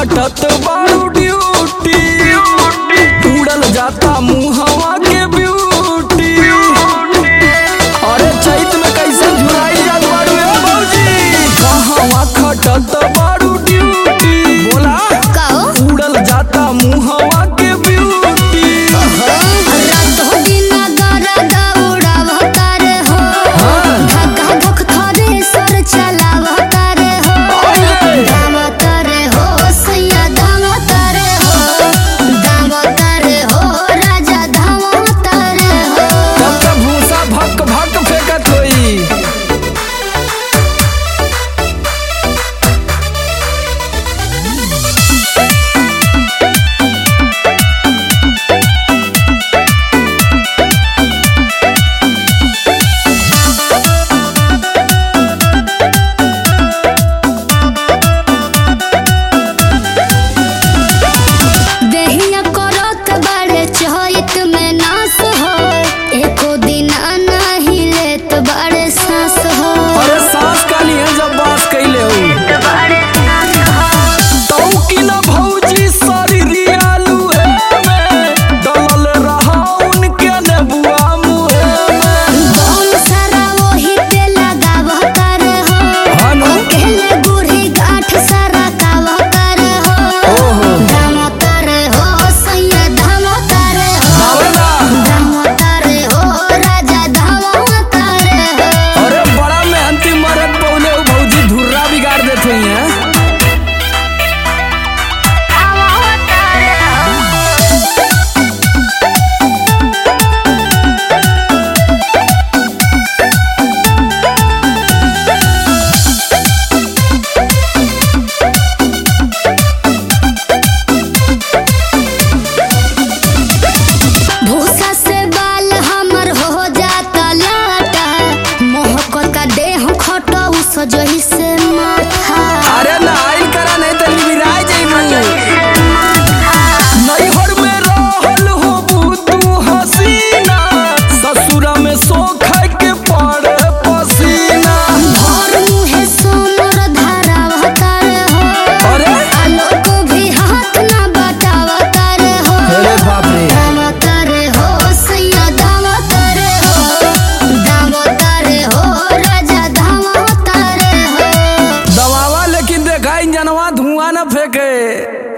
खटत बारू ड्यूटी उड़ल जाता मुहवा के ब्यूटी अरे चैत में कैसे झुराई जात बारू ए मौजी कहवा खटत बारू ड्यूटी बोला काओ उड़ल जाता मुहवा के ब्यूटी रातो दिन गरद उड़ावतार हो हाँ। धक्का धक थरे सर चलावतार हो अरे। दामतार हो सैया दामतार हो दामतार हो राजा दामतार हो तब तक भूसा भक भक फेंकत होई देहिया करत बड़े चहित में नास हो एको दिन नाही लेत बड़े सांस हो अरे सांस काली है जब बात कैले हो तौ की न भौजी शरीरी आलू है में डलल रहा उनके नेबुआ मुहे में बम सारा वही पे लगावतार हो हनु अकेले बूढ़ी गांठ सारा कावतार हो ओहो दामतार हो सैया दामतार हो बावला दामतार हो राजा दामतार हो अरे बड़ा मेहनती मरद पौले हो भौजी धुर्रा बिगाड़ देते हैं भूसा से बाल हमर हो जाता लाटा मोहक का देह खटो सजही से माथा अरे ना आइल करा नहीं तो लिबिराय जाइबू नैहर में रहल हो तू हसीना ससुरा में सो खाए के पड़े पसीना भोर मुहे सोमर धारावतार हो अरे आलोक भी हाथ ना बटावतार हो अरे बाप रे दामतार हो सैया दामतार हो दामतार हो राजा दामतार हो दवावा लेकिन देखा इंजनवा धुआं न फेंके